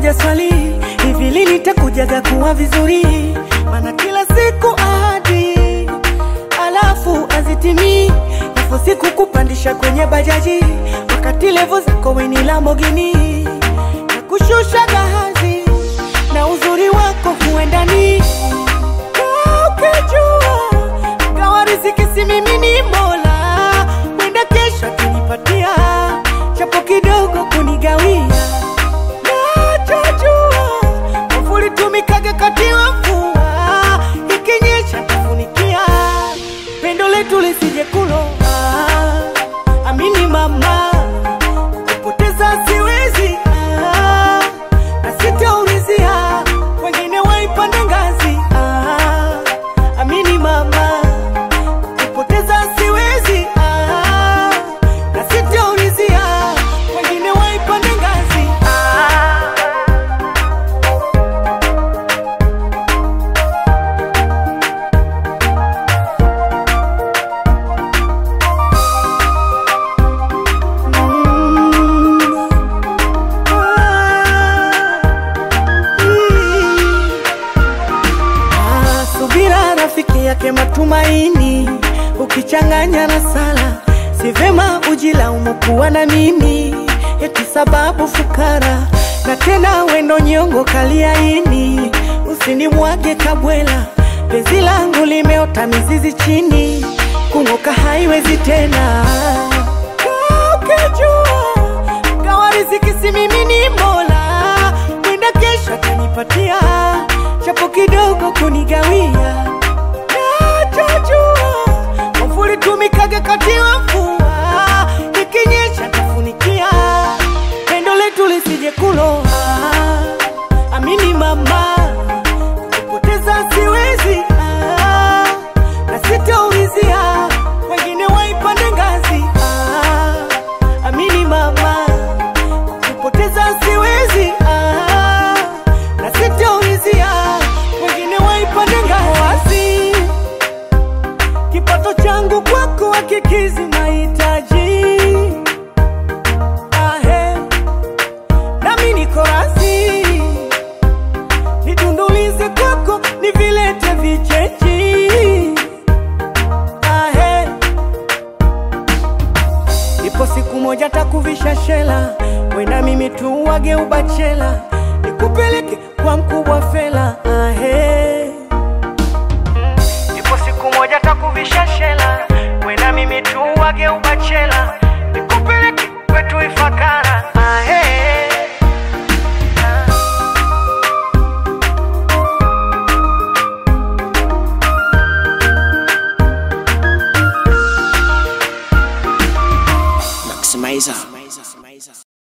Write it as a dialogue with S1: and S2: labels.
S1: moja swali, hivi lini takujaga kuwa vizuri? Maana kila siku ahadi alafu azitimii, alafu siku kupandisha kwenye bajaji, wakati levo zako weni Lamborghini na kushusha gahazi na uzuri wako huendani ukijua gawa riziki si mimi ni Mola, mwenda kesho atanipatia chapo kidogo kunigawia. Nachojua mvuli tumikaga kati wa mvua, ikinyesha tafunikia, pendo letu lisije kuloa. Amini mama, kupoteza siwezi ah, na sitaulizia wengine waipande ngazi ah, amini mama, kupoteza siwezi ah, na sitaulizia wengine waipande ngazi ah. Ah, subira rafiki yake matumaini, ukichanganya na sala, si vema ujilaumu kuwa na mimi, eti sababu fukara na tena wendo nyongo kaliaini, usinimwage kabwela, penzi langu limeota mizizi chini, kung'oka haiwezi tena. Kaa ukijua gawa riziki si mimi ni Mola, mwenda kesho atanipatia chapo kidogo kunigawia. Nachojua mvuli tumikaga kati wa mvua, ikinyesha tafunikia, pendo letu lisije kuloa. Amini mama, kupoteza siwezi ah, na sitaulizia wengine waipande ngazi ah, amini mama kupoteza siwezi ah, na sitaulizia wengine waipande ngazi. Kipato changu kwako hakikizi mahitaji ahe, nami niko razi nidundulize kwako nivilete vichechi ahe Ipo siku moja takuvisha shela, wena mimi tu wage ubachela